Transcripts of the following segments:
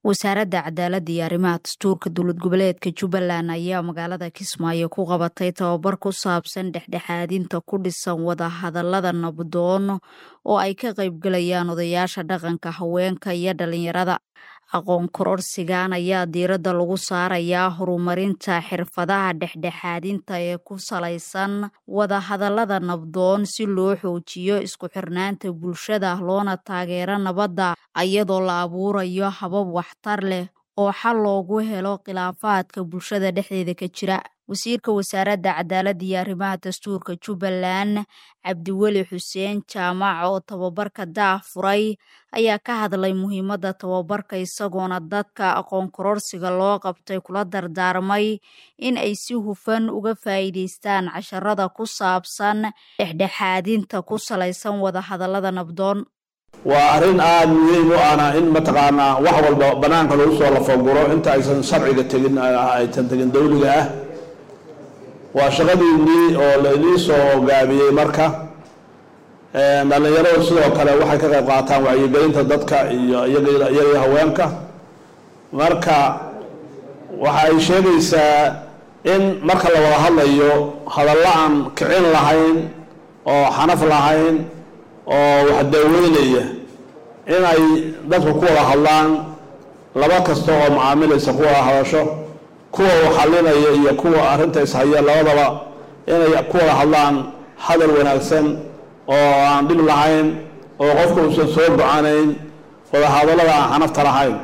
wasaaradda cadaaladda iyo arrimaha dastuurka dowlad goboleedka jubbaland ayaa magaalada kismaayo ku qabatay tababar ku saabsan dhexdhexaadinta ku dhisan wadahadallada nabdoon oo ay ka qaybgalayaan odayaasha dhaqanka haweenka iyo dhalinyarada aqoon kororsigan ayaa diiradda lagu saarayaa horumarinta xirfadaha dhexdhexaadinta ee ku salaysan wadahadallada nabdoon si loo xoojiyo isku xirnaanta bulshada loona taageero nabadda iyadoo la abuurayo habab waxtar leh oo xal loogu helo khilaafaadka bulshada dhexdeeda ka jira wasiirka wasaaradda cadaaladda iyo arrimaha dastuurka jubbaland cabdiweli xuseen jaamac oo tababarka daah furay ayaa ka hadlay muhiimadda tababarka isagoona dadka aqoon kororsiga loo qabtay kula dardaarmay in ay si hufan uga faa'iidaystaan casharada ku saabsan dhexdhexaadinta ku salaysan wadahadallada nabdoon waa arrin aada muhiim u ana in mataqaanaa wax walba banaanka lagu soo lafaguro inta aysan sharciga tegin aysan tegin dawliga ah waa shaqadiinii oo lainii soo gaabiyey marka dhallinyaradu sidoo kale waxay ka qayb qaataan wacyigelinta dadka iyo iyagiyo haweenka marka waxa ay sheegaysaa in marka la wada hadlayo hadallo aan kicin lahayn oo xanaf lahayn oo wax daaweynaya in ay dadku ku wada hadlaan laba kasta oo macaamilaysa ku wada hadasho kuwa uu xalinaya iyo kuwa arrinta ishaya labadaba inay ku wada hadlaan hadal wanaagsan oo aan dhib lahayn oo qofka uusan soo go-anayn wada hadallada aan xanafta lahayn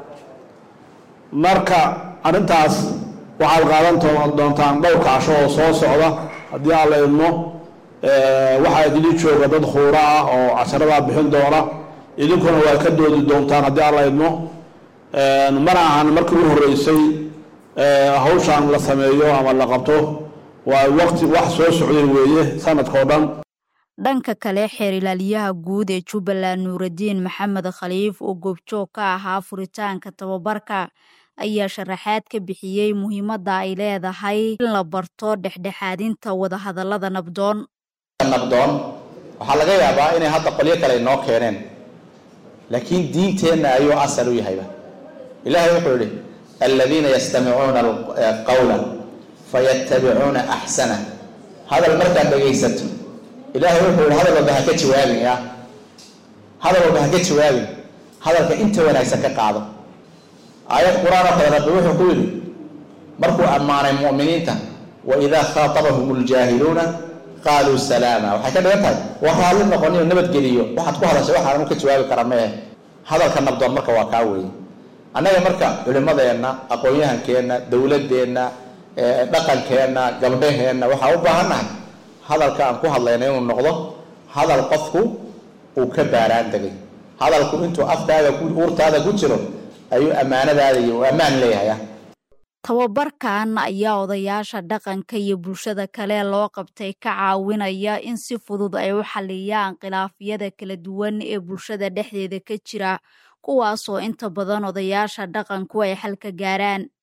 marka arrintaas waxaad qaadan doontaan dhowr kacsho oo soo socda haddii aan la idmo waxaa idili jooga dad khuura ah oo casharadaa bixin doona idinkuna waad ka doodi doontaan haddii aan la idmo mana ahan markii u horreysay hawshaan la sameeyo ama la qabto waa waqti wax soo socday weeye sanadka oo dhan dhanka kale xeer ilaaliyaha guud ee jubbaland nuuraddiin maxamed khaliif oo goobjoog ka ahaa furitaanka tababarka ayaa sharaxaad ka bixiyey muhiimadda ay leedahay in la barto dhexdhexaadinta wadahadallada nabdoon nabdoon waxaa laga yaabaa inay hadda qolyo kale inoo keeneen laakiin diinteenna ayuu asal u yahayba ilaahay wuxuu yihi aladiina yastamicuuna qawla fayattabicuuna axsana hadal markaad dhegaysato ilaahay wuxuu yihi hadal walba ha ka jawaabin ya hadal walba ha ka jawaabin hadalka inta wanaagsan ka qaado aayad qur-aan oo kale rabbi wuxuu ku yidhi markuu ammaanay mu'miniinta wa idaa khaatabahum ljaahiluuna qaaluu salaama waxay ka dhigan tahay waa raalli noqoniyo nabadgeliyo waxaad ku hadashay waxaan anu ka jawaabi kara meeh hadalka nabdoon marka waa kaa weeye annaga marka culimadeenna aqoon-yahankeenna dowladeenna dhaqankeenna gabdhaheenna waxaa u baahannahay hadalka aan ku hadlayna inuu noqdo hadal qofku uu ka baaraan degay hadalku intuu afkaaga uurtaada ku jiro ayuu ammaanadaada iyo uu ammaan leeyahay tababarkan ayaa odayaasha dhaqanka iyo bulshada kale loo qabtay ka caawinaya in si fudud ay u xaliyaan khilaafyada kala duwan ee bulshada dhexdeeda ka jira kuwaasoo inta badan odayaasha dhaqanku ay xal ka gaaraan